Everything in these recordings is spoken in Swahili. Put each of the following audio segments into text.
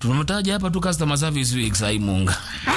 tumetaja hapa tu customer service week sai munga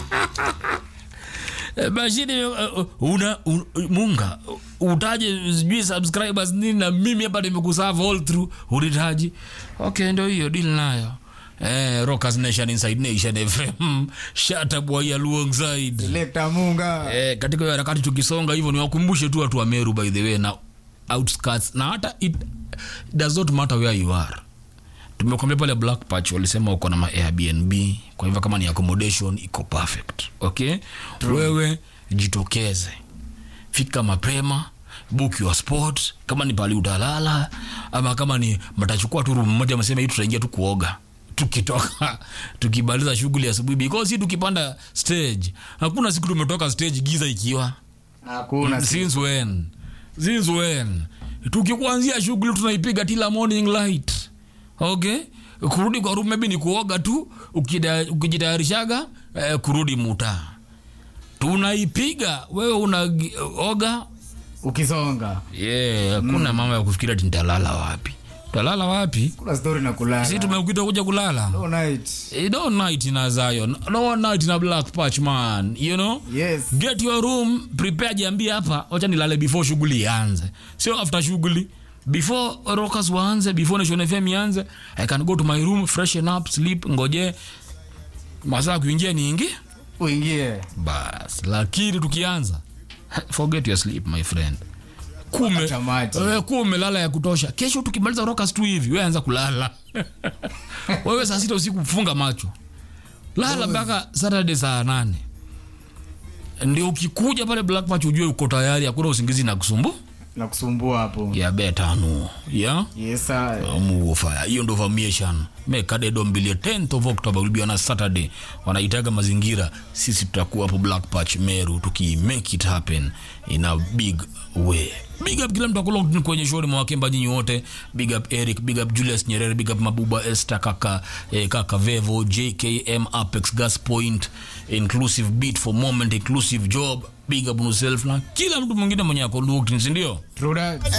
Eh, Bashiri uh, una un, munga utaje sijui subscribers nini na mimi hapa nimekuserve all through ulitaji okay ndio hiyo deal nayo eh rockers nation inside nation fm shut up wa ya alongside Selector Munga. eh, katika hiyo harakati tukisonga hivyo niwakumbushe tu watu wa Meru by the way na outskirts na hata it does not matter where you are tumekwambia pale black patch walisema uko na ma airbnb kwa hivyo kama ni accommodation iko perfect okay wewe jitokeze fika mapema book your spot kama ni pali utalala ama kama ni mtachukua tu room moja msema hii tutaingia tu kuoga tukitoka tukimaliza shughuli asubuhi because si tukipanda stage hakuna siku tumetoka stage giza ikiwa Hakuna si- since when since when tukikuanzia shughuli tunaipiga tila morning light okay kurudi kwa room maybe ni kuoga tu ukida- ukijitayarishaga eh, kurudi muta tunaipiga wewe unaoga ukisonga yeah, hakuna mama ya kufikiria ati nitalala wapi utalala wapi kuna story na kulala si tumekuita kuja kulala no night Eh, no night in a Zion no night in a black patch man you know yes get your room prepare jiambie hapa wacha nilale before shughuli ianze sio after shughuli before rockers waanze before nation fm ianze i can go to my room freshen up sleep ngoje masaa kuingia niingi uingie bas lakini tukianza forget your sleep my friend kume Acha maji. wewe kuwa umelala ya kutosha kesho tukimaliza rockers tu hivi wewe anza kulala wewe saa sita usiku funga macho lala mpaka saturday saa nane ndio ukikuja pale black patch ujue uko tayari hakuna usingizi na kusumbu na kusumbua hapo ya betanu ya yes sir. mufaya hiyo ndo vamiation mekadedo mbili 10th of october will be on a saturday wanaitaga mazingira sisi tutakuwa hapo black patch meru tuki make it happen in a big way big up kila mtu akulokni kwenye shori mwakemba nyinyi wote big up eric big up julius nyerere big up mabuba esther kaka eh, kaka vevo jkm apex gas point inclusive beat for moment inclusive job big up yourself na kila mtu mwingine mwenye ako looked sindio True that.